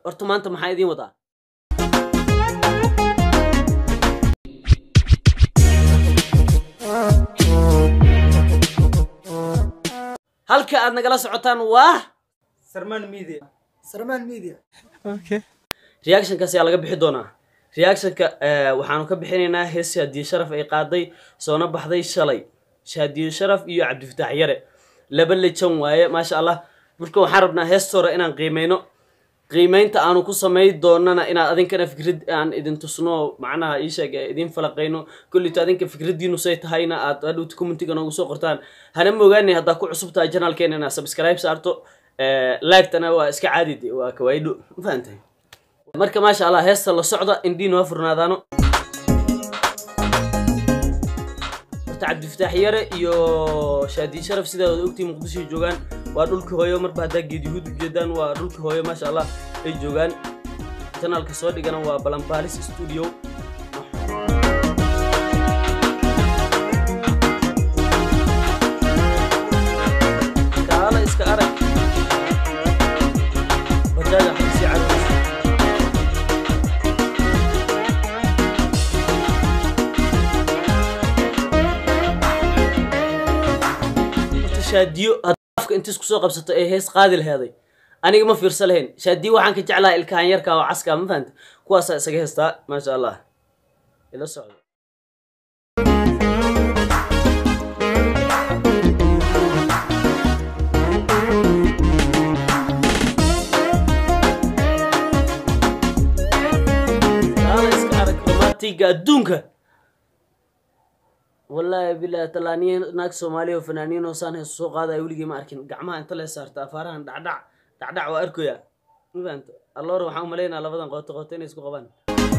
horta maanta maxaa idiin wadaa halka aad nagala socotaan waa sarmaan media sarmaan media reactionkaas ayaa laga bixi doonaa reactionka eh, waxaanu ka bixinaynaa hees shaadiye sharaf ay qaaday soona baxday shalay shaadiye sharaf iyo cabdifataax yare laba lejan waaye maasha allah marka waxaan rabnaa heestoora inaan qiimeyno qiimeynta aanu ku samay doonana inaad adinkana fikrad aan idin tusno macnaha ii sheeg ee idin falaqayno kolleyto adinka fikradiinu say tahayna aad hadhowta commentiga noogu soo qortaan hana moogaanay haddaa ku cusub tahay janaalkeena inaad subscribe saarto like-tana waa iska caadi de waa kawaidho ma fahantahay marka maasha allah heesta la socda indhiin waa furnaadaano horta cabdifataax yare iyo shaadiye sharaf sidaa wada ogtii muqdishoy joogaan waa dhulka hooyo marba haddaa geed yahuud ujeedaan waa dhulka hooyo maasha allah ay joogaan janaalka soo dhigana waa balanbaalis studio kaala iska arag bajaaja xabsi carus horta shaadiyo hadda afka intiis kusoo qabsato ee hees qaadi laheeday aniga ma fiirsa lahayn shaadiyo waxaan ka jeclaha ilkahan yarka oo caska ma fahanta kuwaasaa isaga heestaa maasha allah ila socdo kaala iska arag romantiga adduunka wallaahi bilahi talaaniya naag soomaaliya oo fanaaniin oo saan heesu soo qaadaya weligii ma arkin gacmaha inta lee saarta afaarahan dhacdhac dhacdhac waa arkoya ma fahanta alloor waxaan u malaynaa labadan qooto qooto inay isku qabaan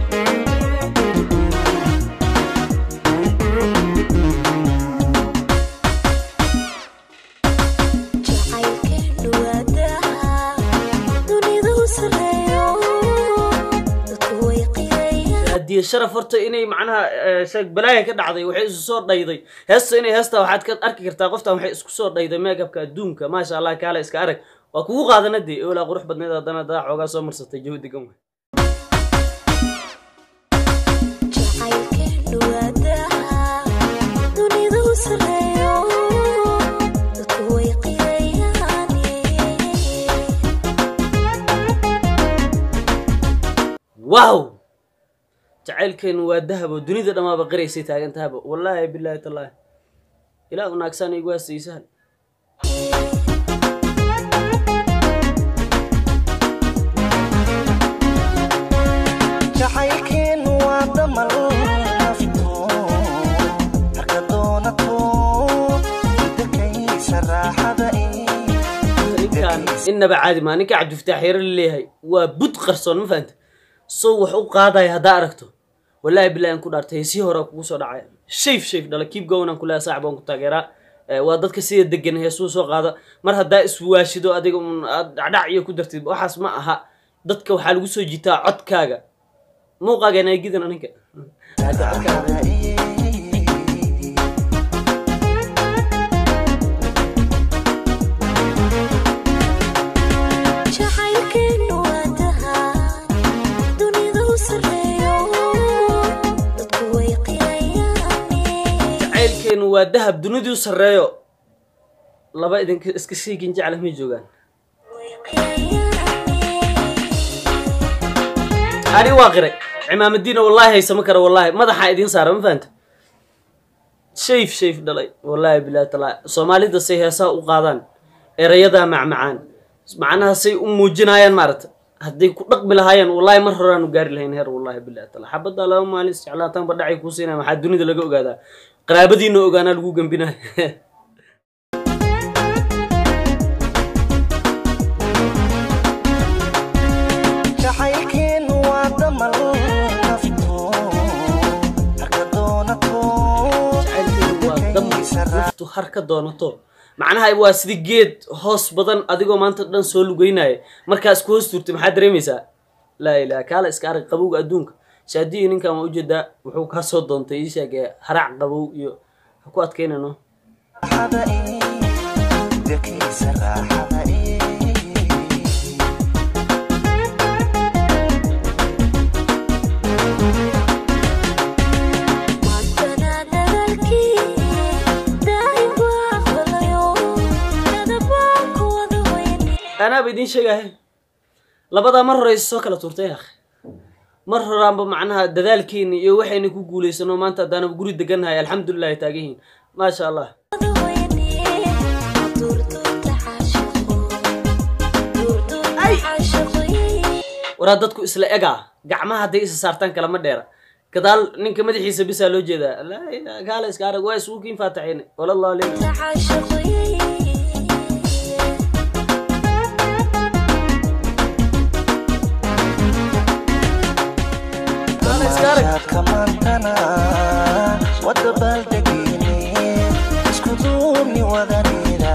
jacaylkeenu waa daha dunidu sareeyo dadku way qirayaan haddii sharaf horta inay macnaha eh, sheeg balaaya ka dhacday waxay isu soo dhayday heesta inay heesta waxaad ka arki kartaa qoftan waxay isku soo dhayday meegabka adduunka maasha allah kaale iska arag waa kugu qaadana dee olaa qurux badneed haddana daa xoogaa soo marsatay jawi degan waay jacaylkeenu waa daha dunidu sareeyo dadku way qirayaan wow jacaylkeenu waa dahabo dunida dhammaaba qiraysay taagan tahaba wallaahi bilaahi tallaahi ilaa u naagsaan igu haastaysahan jacaylkeenu waa damal nafto harka doonato dakaysa raaxada ninkaan innaba caadi maa ninka cabdifataax yare laleeyahay waa bud qarsoon ma fahanta sow wax u qaadaya haddaa aragto wallaahi bilahi aan ku dhaartay heesii hore kugu soo dhacaya shayf shayf dhala kiib gowan aan kuleeya saaxib aan ku taageeraa Eh, waa dadka sida degan heesuu soo qaada mar haddaa iswaashido adiga un aad dhacdhac iyo ku dartid waxaas ma aha dadka waxaa lagu soo jitaa codkaaga muuqaaga naagidan aninka jacaylkeenu waa daha dunidu sareeyo dadku way qirayaan jacaylkeenu waa dahab duniduu sarreeyo laba idinka iska sheegin jecla may joogaan ani waa qiray cimaamadiina wallaahi haysama kara wallaahi madaxaa idiin saara ma fahanta shayf shayf dhalay wallaahi bilahi talaa soomaalida say heesaha u qaadaan erayadaa macmacaan macnaha say u muujinayaan maarata hadday ku dhaqmi lahaayeen wallaahi mar horaanu gaari lahayn heer wallaahi bilahi talaa xabaddaa laba maalin isjeclaataan badhacay kuu siinaya maxaa dunida laga ogaadaa qaraabadiina ogaanaa lagu gembinaya jacaylkeenu waa damal nafto harka doonato jacaylkeedu waa dam naftu har ka doonato macnaha waa sida geed hoos badan adigoo maanta dhan soo lugeynaya markaa isku hoos turtay maxaa dareemaysaa laa ilaha kaala iska arag qabowga adduunka shaadiyi ninkan waa ujeedaa wuxuu kaa soo doontay ii sheeg ee harac qabow iyo ha ku adkaynano raaxada dakaysa raaxada anaaba idiin sheegahe labadaa mar hore is soo kala tuurtay akh mar horaanba macnaha dadaalkeeni iyo waxayna ku guulaysano maanta haddaanaba guri degannahay alxamdulilah ay taagan yihiin maasha allah waraa dadku isla egaa gacmaha hadday isa saartaan kalama dheera gadaal ninka madaxiisa bisaa loo jeedaa laa ilaa gaala iska arag waa isugu kiin faataxayne walallah aleykum gaala iska arag Maashaadka maantana wada baaldegine isku duubni wadaneeda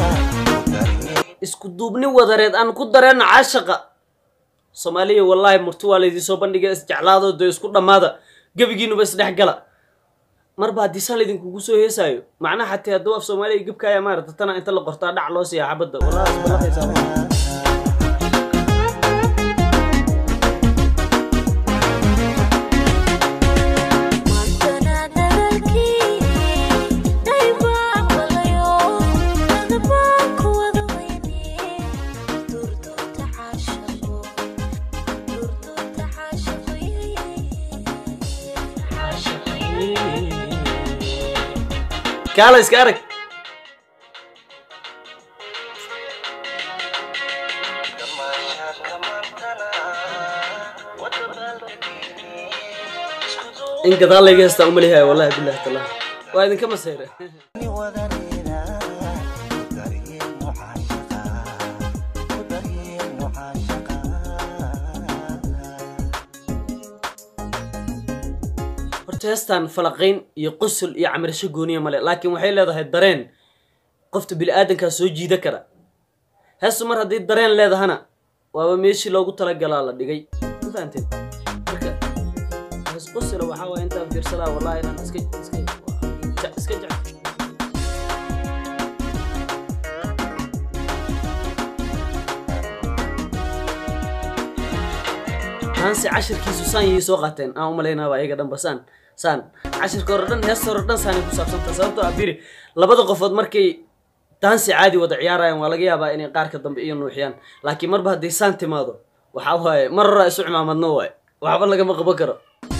isku duubni wadareed aan ku dareenno caashaqa soomaaliya wallaahi murti waa laydin soo bandhiga isjeclaado dee isku dhammaada gebigiinuba isdhex gala marba haddii saan laydinkugu soo heesaayo macnaha xatee hadduu af soomaaliya gebkaaya maarata tana inta la qortaa dhac loo siiya xabadda wallahi isbalaqaysaa kaala iska arag Maashaadka maantana wada baaldegine isku in gadaal layga heestaa umalihayo wallahi billahi taala waa idinka masayre duubni wadaneeda ku daryeelno caashaqa ku daryeelno caashaqa horta heestan falaqayn iyo qusul iyo camirasho gooniya male laakiin waxay leedahay dareen qofta bili-aadankaa soo jiida kara heestu mar haddii dareen leedahana waaba meeshii loogu talagalaa la dhigay ma fahanteen marka hees qusula waxaa waaya intaan fiirsadaa wallahi inaan iska iska je- iska jecel taanse cashirkiisu saan yay soo qaateen aan umalaynaaba ayaga dhanba saan saan cashirka hore dhan heesta hore dhan saanay ku saabsanta sababtoo ah biri labada qofood markay daansi caadi wada ciyaarayaan waa laga yaabaa inay qaarka dambe iyo nuuxiyaan laakiin marba hadday saan timaado waxaa waaye mar horaa isu cimaamadno waaye waxba lagama qaban karo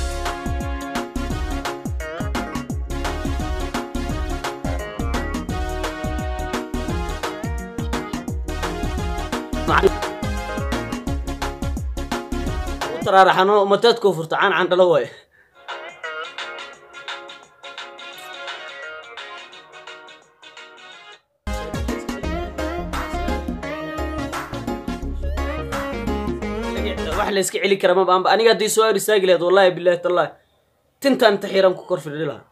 u taraaraxano mateedkoo furta caan candhalo waaye wax la iska celi kara maba anba aniga haddii soo ar istaagi lahayd wallahi billahi tallahi tintaan inta xiran ku kor fidhi lahaa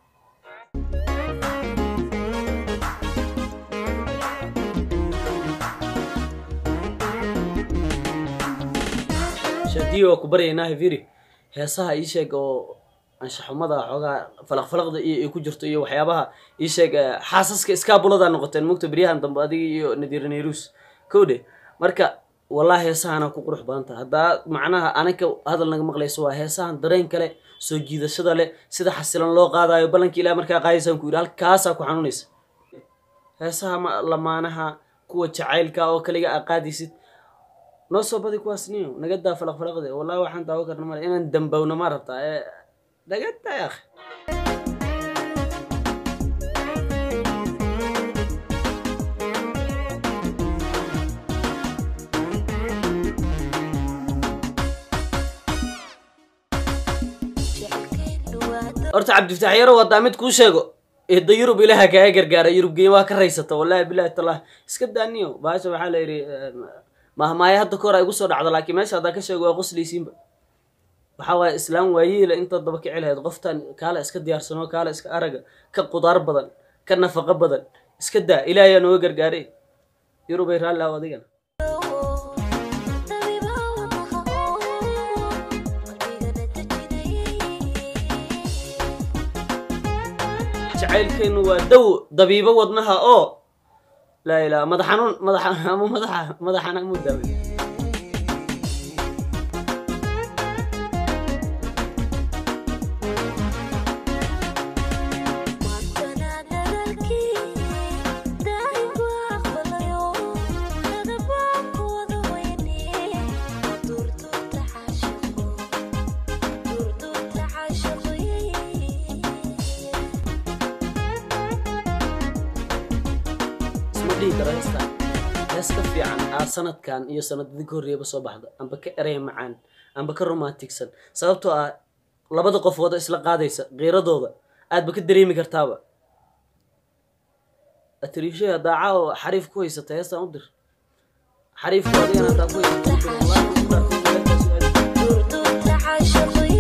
shaadiyo waa ku baryaynaa heviri heesaha ii sheeg oo anshaxumada xoogaa falaqfalaqda iyo ay ku jirto iyo waxyaabaha ii sheeg eh, xaasaska iskaabulada noqoteen mugta beryahan dambe adiga iyo nadiir nayrus kowdhe marka wallahi heesahana ku qurux badan taha haddaa macnaha anaka hadal naga maqlayso waa heesahan dareen kale soo jiidashada leh sida xasilan loo qaadayo ballanka ilaah markaa qaadaysaan ku yidhi halkaasaa ku xanuunaysa heesaha ma- lamaanaha kuwa jacaylka oo kaliga aa qaadaysid noo soo badi kuwaas niyo naga daa falaqfalaqde wallahi waxaan daawo karna male inaan dambowna ma rabtaa ee naga daa akhi horta cabdifataax yaro wadaa mid kuu sheego eedda yurub ilaaha kaaga gargaara yurub geey waa ka raysata wallahi billahi tallahi iska daaniyo baasha waxaa la yidhi mahmaaya hadda kahor ay igu soo dhacdo laakiin meesha haddaa ka sheego waa qoslaysiinba waxaa waaye islaam waayeela intaad daba kici lahayd qoftan kaala iska diyaarsano kaala iska araga ka qudaar badan ka nafaqo badan iska daa ilaahayaa nooga gargaaray yurubay raalli aho adigana jacaylkeenu waa dow dabiibo wadnaha oo laa ilaha madax xanuun madax ama madaxa madaxana muu daaway isdhihi karo heestaan hees ka fiican aa sanadkan iyo sanadadii ka horreeyaba soo baxda amba ka erey macaan amba ka romanticsan sababtoo ah labada qofood oo isla qaadaysa qiiradooda aadba ka dareemi kartaaba atriishay daaca oo xariif ku haysata heestaan u dir xariifku adigana hadaa ku haysata u dir. Wallahi waan ku dhaartay, walaalkaas u aadi. durdurta caashaqii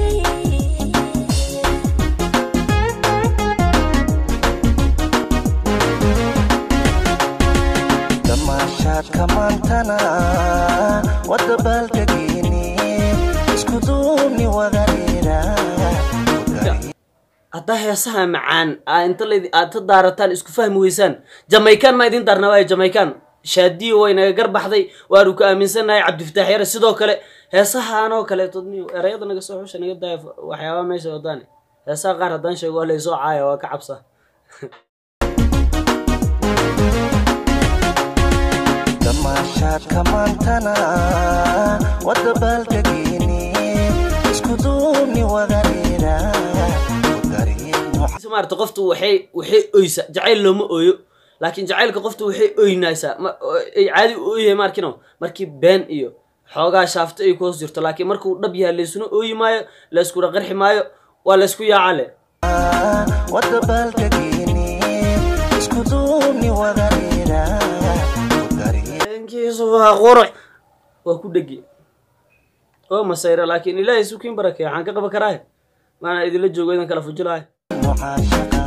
damaashaadka maantana wadda baaldegiini isku duubni wadareera haddaa heesaha macaan aa inta layd aad ka daarataan isku fahmi weysaan jamaykan ma idin daarna waayo jamaykan shaadiyo way naga garbaxday waanu ku aaminsannahay cabdifataax yare sidoo kale heesahanoo kaleeto niyo erayada naga soo xusha naga daaya waxyaabaha meesha wadaane heesaha qaar haddaan sheego waa laysoo caaya waa ka cabsa damaashaadka maantana wadda baaldegiini isku duubni wadareera So maarata qoftu waxay waxay oysa jacayl looma ooyo laakiin jacaylka qoftu waxay oynaysaa ma ay caadi u ooyahay maarkino markii been iyo xoogaa shaafto ay ku hoos jirto laakiin markuu dhab yahay laysuna ooyi maayo layskuna qarxi maayo waa laysku yaacale wadda baaldegiini isku duubni wadareera dareenkiisu waa qurux waa ku dhegi oo masayra laakiin ilaahay sukiin barakeeya waxaan ka qaban karaahe maana idinla joogo idan kala fujilaayo mucaashaqa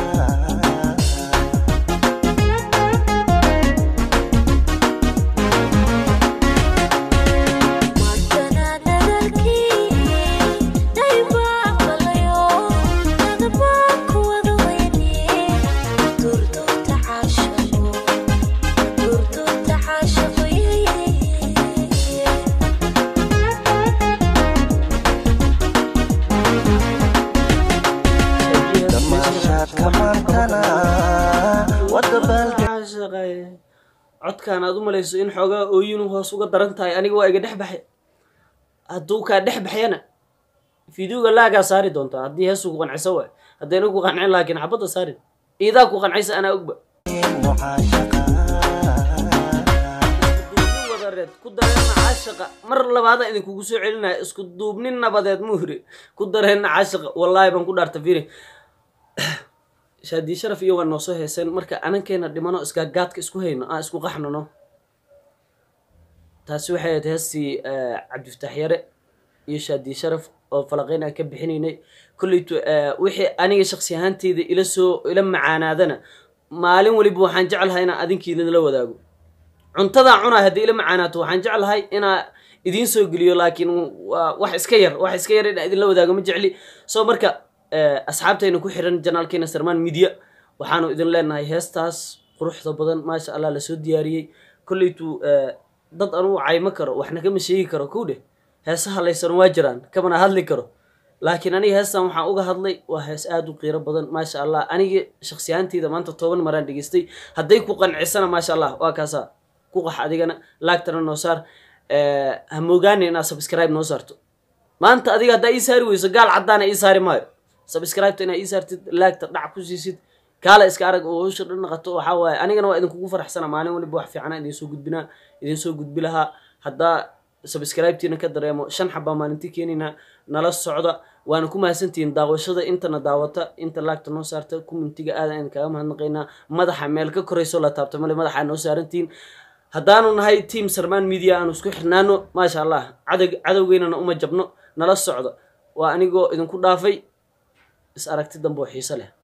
maantana dadaalkii daybaa qalayo dadabaa kuwada weyne durdurta caashaqo durdurta caashaqoye damaashaadka maantana wadda baalde caashaqay codkaan aad u malayso in xoogaa ooyinu hoos uga daran tahay aniga waa iga dhex baxay hadduu kaa dhex baxyana fideoga laagaa saari doontaa haddii heesu ku qanciso waay haddayna ku qancin laakiin xabadda saarin iidaa ku qancaysa anaa ogba mucaashaqa duubnin wadareed ku dareenna caashaqa mar labaada idinkugu soo celinaya isku duubnin nabadeed muhri ku dareenna caashaqa wallaahi baan ku dhaarta firi shaadii sharaf iyo waa noo soo heeseen marka anankeena dhimano isgaagaadka isku hayno aan isku qaxnano taasi waxay ahayd heestii cabdifataax yare iyo shaadii sharaf oo falaqeyn aan ka bixinaynay kolleytu wixii aniga shaksi ahaanteyda ila soo ila macaanaadana maalin weliba waxaan jeclahay inaan adinkiidala wadaago cuntadaa cunaa haddii ila macaanaato waxaan jeclahay inaa idiin soo geliyo laakiin waa wax iska yar wax iska yar inaa idinla wadaago ma jecli so marka asxaabtayna ku xiran janaalkeena sarmaan media waxaanu idin leenahay heestaas quruxda badan maasha allah lasoo diyaariyey kolleytu dad anuu caymo karo waxna kama sheegi karo kow dheh heesaha laysan waa jiraan kamana hadli karo laakiin aniga heestan waxaan uga hadlay waa hees aada u qiiro badan maasha allah aniga shaksi ahaanteyda maanta toban maraan dhegeystay hadday ku qancisana maasha allah waa kaasaa ku qax adigana laagtana noo saar ha moogaani inaad subscribe noo saarto maanta adiga haddaa ii saari weyso gaal caddaana ii saari maayo subscribeta inaad ii saartid laagta dhac ku siisid kaala iska arag oo hawsha dhan naqato waxaa waaye anigana waa idinkugu faraxsana maalin waliba wax fiicana idin soo gudbinaa idin soo gudbi lahaa haddaa subscribetiina ka dareemo shan xabaa maalintii keenaynaa nala socda waana ku mahadsantihiin daawashada intana daawata inta laagta noo saarta commentiga aadan idin kaga mahadnaqaynaa madaxa meel ka korayso la taabta male madaxaa noo saarantihiin haddaanu nahay team sarmaan media aanu isku xirnaano maasha allah cadow cadowgeynana uma jabno nala socda waa anigoo idinku dhaafay is aragti dambe oo xiiso leh